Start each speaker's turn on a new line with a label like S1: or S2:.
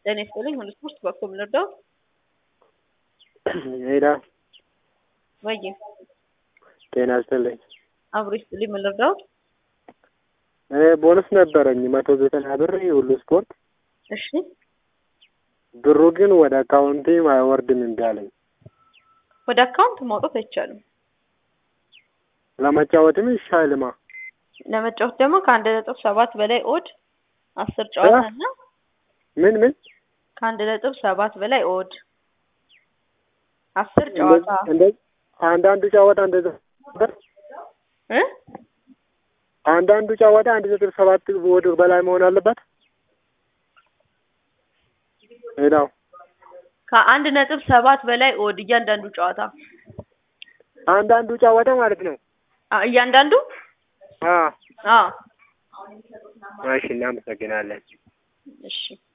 S1: ጤና ይስጥልኝ ሁሉ ስፖርት በኮ የምንወደው
S2: ሄዳ
S1: ወይ
S2: ጤና ይስጥልኝ።
S1: አብሮ ይስጥልኝ የምንወደው
S2: ቦነስ ነበረኝ መቶ ዘጠና ብር ሁሉ ስፖርት
S1: እሺ
S2: ብሩ ግን ወደ አካውንቴ አይወርድም እምቢ አለኝ።
S1: ወደ አካውንት ማውጣት አይቻልም።
S2: ለመጫወትም ይሻልማ።
S1: ለመጫወት ደግሞ ከአንድ ነጥብ ሰባት በላይ ኦድ አስር ጨዋታ እና
S2: ምን ምን
S1: ከአንድ ነጥብ ሰባት በላይ ኦድ አስር ጨዋታ
S2: እንደ አንዳንዱ ጨዋታ እንደዛ ነበር።
S1: እ
S2: አንዳንዱ ጨዋታ አንድ ነጥብ ሰባት ወደ በላይ መሆን አለበት። ሄዳው
S1: ከአንድ ነጥብ ሰባት በላይ ኦድ እያንዳንዱ ጨዋታ
S2: አንዳንዱ ጨዋታ ማለት ነው።
S1: አ እያንዳንዱ
S2: አ
S1: አ
S2: እሺ፣ እናመሰግናለን።
S1: እሺ